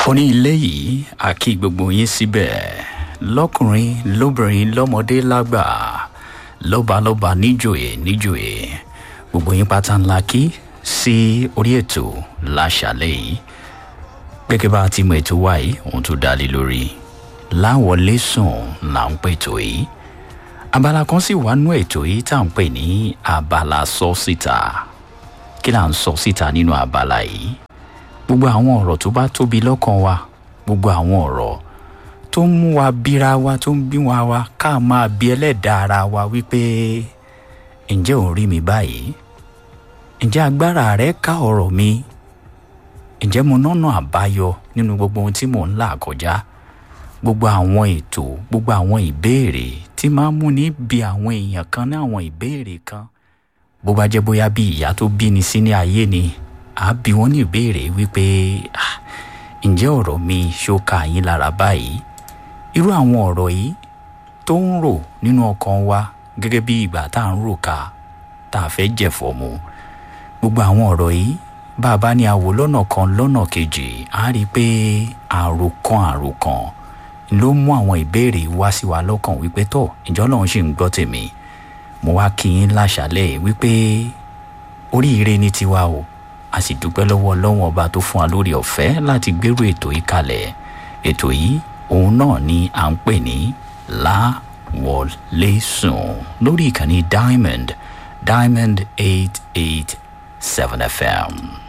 oní ilé yìí a kí gbogbo yín síbẹ̀ lọ́kùnrin lóbìnrin lọ́mọdé lágbà lọ́balọ́ba níjòyè níjòyè gbogbo yín pátá ńlá kí sí orí ètò láṣàlẹ̀ yìí gẹ́gẹ́ bá a ti mọ ètò wa yìí ohun tó dá lé lórí láwọlé sùn là ń pètò yìí abala kan sì wà nú ètò yìí tá à ń pè ní abala sọ síta kí là ń sọ síta nínú abala yìí gbogbo àwọn ọ̀rọ̀ tó bá tóbi lọ́kàn wa gbogbo àwọn ọ̀rọ̀ tó ń mú wa bíra wa tó ń bí wa wa ká máa bí ẹlẹ́dàá ara wa wípé ǹjẹ́ ò ń rí mi báyìí ǹjẹ́ agbára rẹ ká ọ̀rọ̀ mi ǹjẹ́ mo nọ́nà àbáyọ nínú gbogbo ohun tí mò ń là kọjá gbogbo àwọn ètò gbogbo àwọn ìbéèrè tí máa ń múni bí àwọn èèyàn kan ní àwọn ìbéèrè kan bó bá jẹ́ bóyá bí ìyá tó bí ni sí ní ayé ni àá bí wọ́n ní ìbéèrè wípé "Ah, ǹjẹ́ ọ̀rọ̀ mi ṣó ka yín lára báyìí irú àwọn ọ̀rọ̀ yìí tó ń rò nínú ọkàn wa gẹ́gẹ́ bí ìgbà tá à ń rò ká tá a fẹ́ jẹ̀fọ́ mu gbogbo àwọn ọ̀rọ̀ yìí bá a bá ní àwò lọ́nà kan lọ́nà kejì á rí i pé àròkan àròkan ló mú àwọn ìbéèrè wá sí wa lọ́kàn wípé tọ̀ ìjọ́ lọ́run ṣì ń gbọ́ tèmi mo wá kí yín láṣálẹ̀ wípé oríire ní tiwa o a sì dúpẹ́ lọ́wọ́ ọlọ́wọ́n ọba tó fún wa lórí ọ̀fẹ́ láti gbérú ètò yìí kalẹ̀ ètò yìí òun náà ni à ń pè ní láwọlé sùn lórí ìkànnì diamond diamond eight eight seven fm.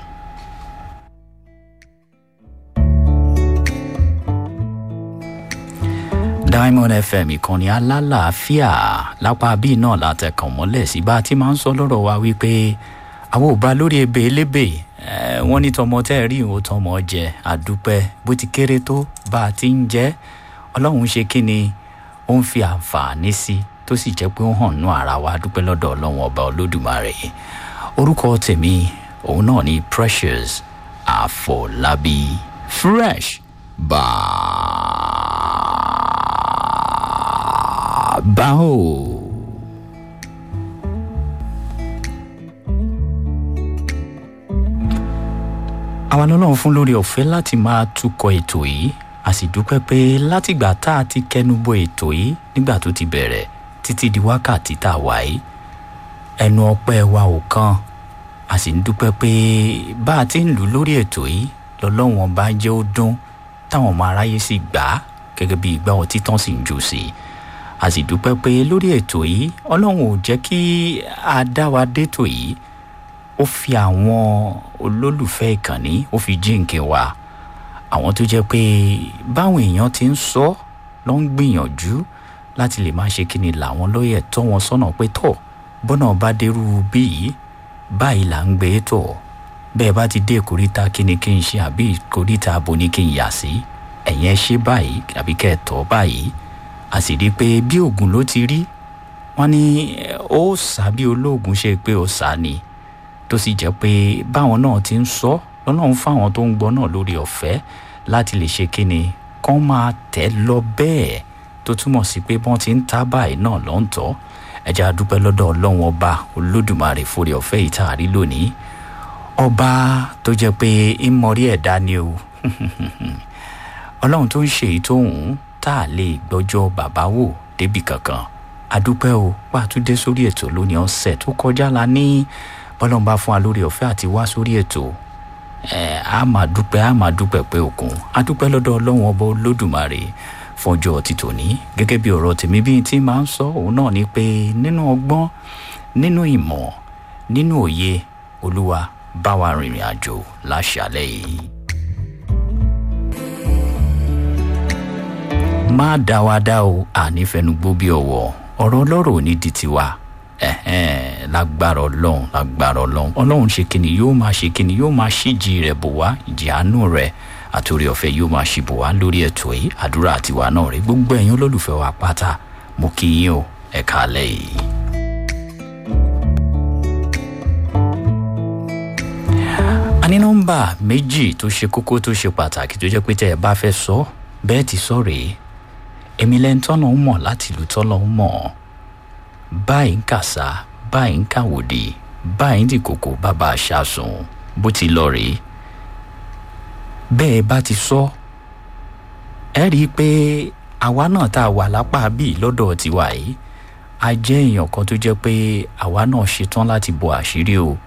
diamond fm ìkànnì alálàáfíà lápá bíi náà látẹkàn mọ́lẹ̀ sí bá a ti máa ń sọ lọ́rọ̀ wa wípé àwọn ò bá lórí ebè elébè eh, wọ́n ní tọmọ tẹ́ ẹ̀ rí ìwò tọmọ jẹ àdúpẹ́ bó ti kéré tó bá a ti ń jẹ́ ọlọ́run ṣe kí ni ó ń fi àǹfààní sí tó sì jẹ́ pé ó hàn nú ara wa dúpẹ́ lọ́dọ̀ ọlọ́run ọba olódùmarè orúkọ tèmi òun náà ni precious àfọlábí fresh bàbáò. àwa lọ́lọ́run fún lórí ọ̀fẹ́ láti máa tukọ̀ ètò yìí a sì dúpẹ́ pé látìgbà tá a ti kẹnubọ ètò yìí nígbà tó ti bẹ̀rẹ̀ títí di wákàtí tá a wà yìí ẹnu ọpẹ́ wa ò kan a sì ń dúpẹ́ pé bá a ti ń lù lórí ètò yìí lọ́lọ́run ọba jẹ́ ó dún táwọn ọmọ aráyé sì gbà á gẹ́gẹ́ bí ìgbà ọtí tán sì ń jò sí i a sì dúpẹ́ pé lórí ètò yìí ọlọ́run ò jẹ́ kí a dá wa détò yìí ó fi àwọn olólùfẹ́ ìkànnì ó fi jíǹkì wa àwọn tó jẹ́ pé báwọn èèyàn ti ń sọ ló ń gbìyànjú láti lè máa ṣe kí ni làwọn lóye tọ́ wọn sọ́nà pé tọ̀ bọ́nà bá dérú bí yìí báyìí là ń gbé tọ̀ bẹ́ẹ̀ bá ti dé ìkóríta kí ni kí n ṣe àbí ìkóríta abo ni kí n yà sí ẹ̀yìn ẹ ṣe báyìí àbí kẹ́ ẹ tọ́ báyìí a sì rí i pé bí oògùn ló ti rí wọ́n ní ó sá bí olóògùn ṣe pé ó sá ni tó sì jẹ́ pé báwọn náà ti ń sọ lọ́nà ń fáwọn tó ń gbọ́ náà lórí ọ̀fẹ́ láti lè ṣe kíni kán máa tẹ̀ lọ bẹ́ẹ̀ tó túmọ̀ sí pé bọ́n ti ń ta báyìí náà ló ń tọ́ ẹ̀jẹ̀ àdúpẹ́ lọ́dọ̀ ọlọ́run ọba olódùmarè forí ọ̀fẹ́ yìí tá a rí lónìí ọba tó jẹ́ pé ìmọ̀rí ẹ̀dá ni o ọlọ́run tó ń ṣe èyí tó ń tá a lè gbọ́jọ́ bàbá wò débì kankan àdúpẹ́ o pàtúndé sórí ètò lónìí ọ̀sẹ̀ tó kọjá la ní bọ́lọ́n bá fún wa lórí ọ̀fẹ́ àti wá sórí ètò ẹ̀ á máa dúpẹ́ á máa dúpẹ́ pé òkun á dúpẹ́ lọ́dọ̀ ọlọ́run ọba olódùmarè fọjọ́ ti tòní gẹ́gẹ́ bí ọ̀rọ̀ tèmi bíi tí máa ń sọ òun náà ni pé nínú ọgbọ́n nínú ìmọ̀ nínú òye olúwa bá wa rìnrìn àjò láṣàlẹ̀ yìí. má dá wa dá o ànífẹnugbó bí ọwọ́ ọ̀rọ̀ ọlọ́rọ̀ ò ní di tiwa ẹ̀hẹ́n lágbára ọlọ́run lágbára ọlọ́run ọlọ́run ṣe kíni yóò máa ṣe kíni yóò máa ṣíjì rẹ̀ bò wá ìjì àánú rẹ̀ àtòrí ọ̀fẹ́ yóò máa ṣì bò wá lórí ètò yìí àdúrà àtiwá náà rí gbogbo ẹ̀yin olólùfẹ́ wa pátá mo kí yín o ẹ̀ka alẹ́ yìí. a ní nọ́mbà méjì tó ṣe kókó tó ṣe pàtàkì tó jẹ́ pé tẹ́ ẹ bá fẹ́ sọ bẹ́ẹ̀ ti sọ rèé èmi lẹ́ni tọ́nà ń mọ̀ láti ìlú tọ́nà ń mọ̀ ọ́ báyìí ń kàsá báyìí ń kàwòdì báyìí ń dìkòkò bàbá aṣáṣun bó ti lọ rèé bẹ́ẹ̀ bá ti sọ ẹ rí i pé àwa náà tá a wà lápá bíi lọ́dọ̀ tiwa yìí a jẹ́ èèyàn kan tó jẹ́ pé àwa náà ṣetán láti bo àṣírí o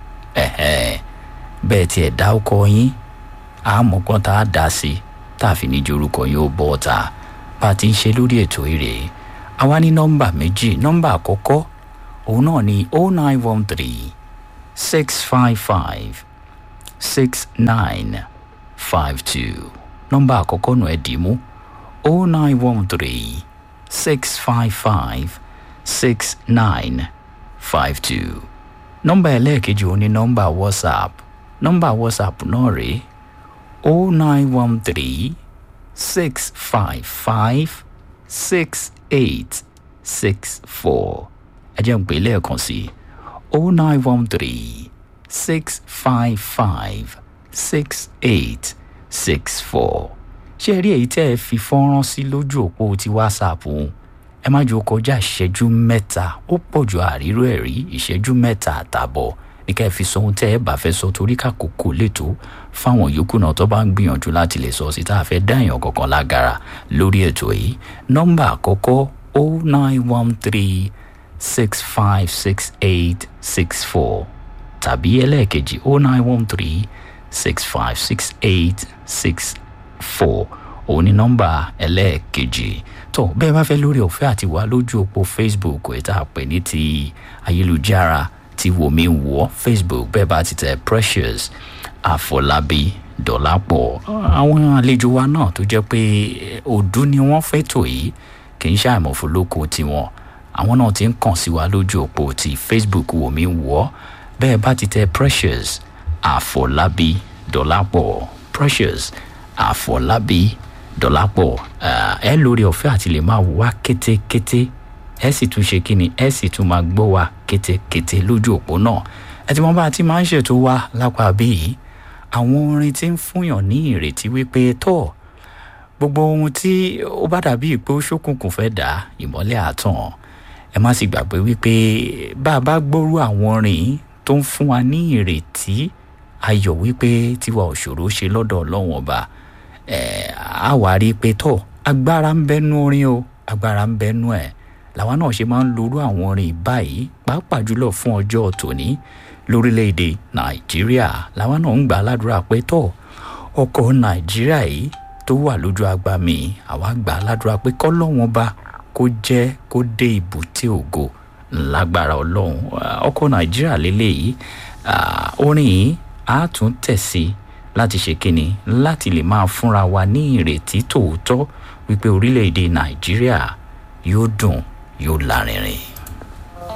ẹ̀hẹ́ bẹ́ẹ̀ tiẹ̀ dá ọkọ yín àmọ́gbọ́n tá a dá sí tá a fi ní jorúkọ yín ó bọ́ ọ̀tá bá a ti ń ṣe lórí ètò èrè àwa ní nọ́mbà méjì nọ́mbà àkọ́kọ́ òun náà ní oh nine one three six five five six nine five two nọ́mbà àkọ́kọ́ nù ẹ̀ dì mú oh nine one three six five five six nine five two nọ́mbà ẹlẹ́ẹ̀kejì òun ní nọ́mbà whatsapp nọ́mbà whatsapp náà rèé oh nine one three six five five six eight six four ẹ jẹ́ n pè lẹ́ẹ̀kan sí oh nine one three six five five six eight six four ṣé ẹ rí èyí tẹ́ ẹ fi fọ́nrán sí lójú òpó ti whatsapp òun ẹ má jò kọjá ìṣẹ́jú mẹ́ta ó pọ̀ ju àríró ẹ̀ rí ìṣẹ́jú mẹ́ta àtààbọ̀ ní ká ẹ fi sọ ohun tẹ́ ẹ bá fẹ́ sọ torí kàkókò lẹ́tọ́ fáwọn yòókù náà tó bá ń gbìyànjú láti lè sọ sí tá a fẹ́ dá èèyàn kankan lágara lórí ètò yìí nọ́mbà àkọ́kọ́ o nine one three six five six eight six four tàbí ẹlẹ́ẹ̀kejì o nine one three six five six eight six four òun ni nọ́mbà ẹlẹ́ẹ̀kejì tó bẹ́ẹ̀ bá fẹ́ lórí ọ̀fẹ́ àti wà lójú òpó facebook ẹ̀ tá a pè ní ti ayélujára ti wò mí wọ́ facebook bẹ́ẹ̀ bá ti tẹ precious àfọlábí dọ̀lápọ̀ àwọn àlejò wa náà tó jẹ́ pé òdú ni wọ́n fẹ́ tò yìí kì í ṣàìmọ̀fólókò tiwọn àwọn náà ti ń kàn sí wa lójú òpó ti facebook wò mí wọ́ bẹ́ẹ̀ bá ti tẹ precious àfọlábí dọ̀lápọ̀ precious àfọlábí dọ̀lápọ̀ ẹ lórí ọ̀fẹ́ àti lè máa wá kétékété ẹ sì tún ṣe kíni ẹ sì tún máa gbọ́ wa kétékété lójú òpó náà ẹ ti mọ bá a ti máa ń ṣètò wa lápá bíi àwọn orin tí ń fúnyàn ní ìrètí wípé tó gbogbo ohun tí ó bá dàbí pé ó ṣókùnkùn fẹ́ dà ìmọ́lẹ̀ àtàn ẹ má sì gbàgbé wípé bá a bá gbóru àwọn orin tó ń fún wa ní ìrètí ayọ̀ wípé tiwa òṣòro ṣe lọ́dọ̀ ọlọ́run ọba ẹ̀ á wá rí i pé tó agbára ń bẹ́nu orin o agbára ń bẹ́nu ẹ̀ làwa náà ṣe máa ń lorú àwọn orin báyìí pàápàá jùlọ fún ọjọ́ tòní lórílẹ̀‐èdè nàìjíríà làwa náà ń gbà ládùúrà pé tó ọkọ̀ nàìjíríà yìí tó wà lójú agba mi àwa gbà ládùúrà pé kọ́lọ́wọ́n bá kó jẹ́ kó dé ibùté ògo lágbára ọlọ́run ọkọ̀ nàìjíríà lélẹ́yìí orin yìí á tún tẹ̀sí láti ṣe kíni láti lè máa fúnra wa ní ìrètí tòótọ́ wípé orílẹ̀-èdè nàìjíríà yóò dùn yóò lárinrin.